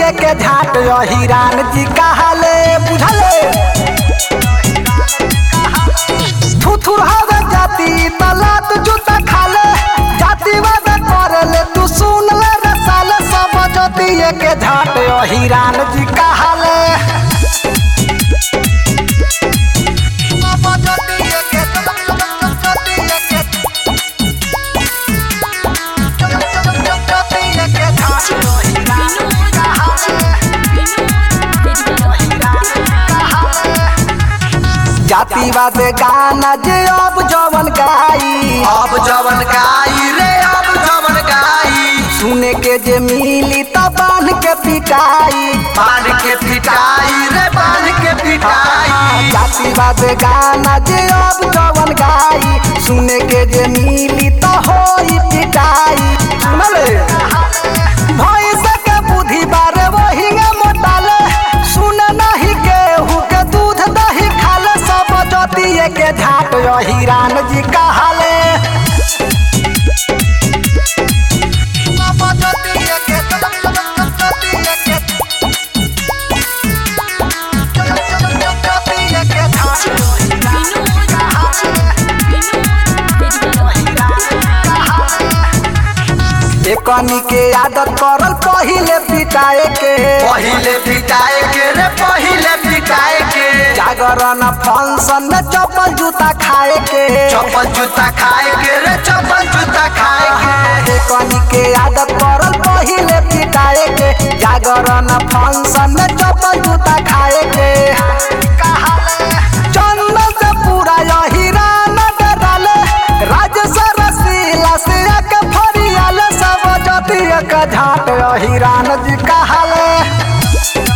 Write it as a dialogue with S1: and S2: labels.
S1: जतिए के झाट हिरान जी कहाले बुझले थुथुर हवे जाति तलात जूता खाले जाति वाद करले तू सुन ले रसाले सब जतिए के झाट हिरान जी कहाले सब जतिए के जतिए के जतिए के झाट हिरान जी कहाले जातिवाद गाना जे अब जवन गाई
S2: अब जवन गाई रे अब जवन गाई
S1: सुने के जे मिली त बांध के पिटाई
S2: बांध के पिटाई रे बांध के पिटाई
S1: जातिवाद गाना जे अब जवन गाई सुने के जे मिली त होई पिटाई सुनले भैंस के बुद्धि बारे वही मोटाले सुन नहीं केहू के दूध दही खाले सब जतिए के झाट हिरान जी कहाले सब जतिए के जतिए के जतिए के झाट हिरान जी कहाले एकनी के आदत करल पहिले पिटाए के
S2: पहिले पिटाए के रे पहिले पिटाए के
S1: जागरण फंक्शन में चप्पल जूता खाए के
S2: चप्पल जूता खाए के रे चप्पल जूता खाए के
S1: एकनी के आदत करल पहिले पिटाए के जागरण फंक्शन में चप्पल जूता खाए के चंदन से पूरा यही राना डराले राज से रसीला से एक फरियाले सब जतिया का झाट यही रान जी कहाले